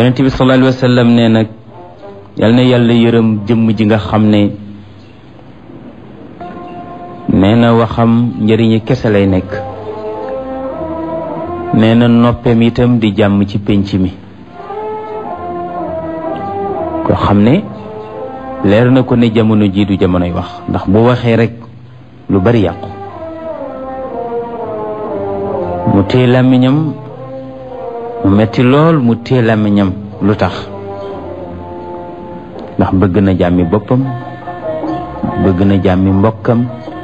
yonent bi sallallahu alayhi wa sallam ne nag yal na yàlla yërëm jëmm ji nga xam ne nee na waxam njëriñi kese lay nekk nee na noppeem itam di jàmm ci pénc mi koo xam ne leer na ko ne jamono jii du jamonoy wax ndax bu waxee rek lu bari yàqu mu téye làmmiñam mu metti lool mu téye làmmiñam lu tax ndax bëgg na jàmmi boppam bëgg na jàmmi mbokkam